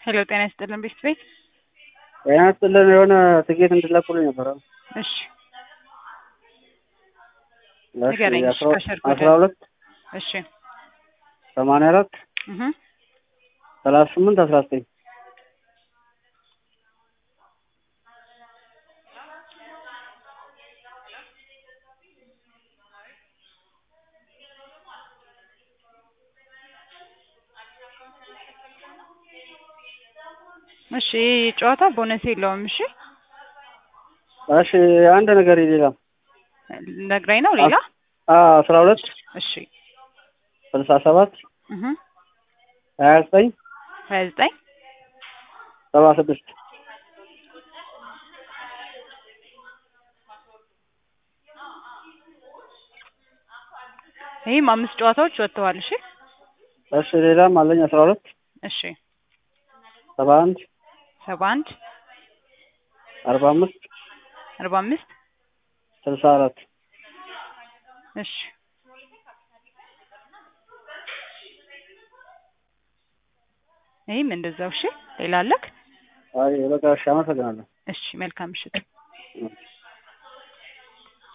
ሄሎ ጤና ይስጥልን ቤት ቤት ጤና ይስጥልን የሆነ ትኬት እንድትለቁልኝ ነበረ። እሺ እሺ ንገረኝ። እሺ፣ አስራ- ከስር አስራ ቁጥር። ሁለት እሺ ሰማንያ አራት እህ ሰላሳ ስምንት አስራ ዘጠኝ እሺ ይህ ጨዋታ ቦነስ የለውም። እሺ እሺ አንድ ነገር ሌላ ነግራኝ ነው ሌላ አስራ ሁለት እሺ ስልሳ ሰባት እህ ሀያ ዘጠኝ ሀያ ዘጠኝ ሰባ ስድስት ይህም አምስት ጨዋታዎች ወጥተዋል። እሺ እሺ ሌላም አለኝ አስራ ሁለት እሺ ሰባ አንድ ሰባ አንድ አርባ አምስት አርባ አምስት ስልሳ አራት እሺ ይህም እንደዛው። እሺ ሌላ አለክ? አይ በቃ እሺ አመሰግናለሁ። እሺ መልካም ምሽት። እሺ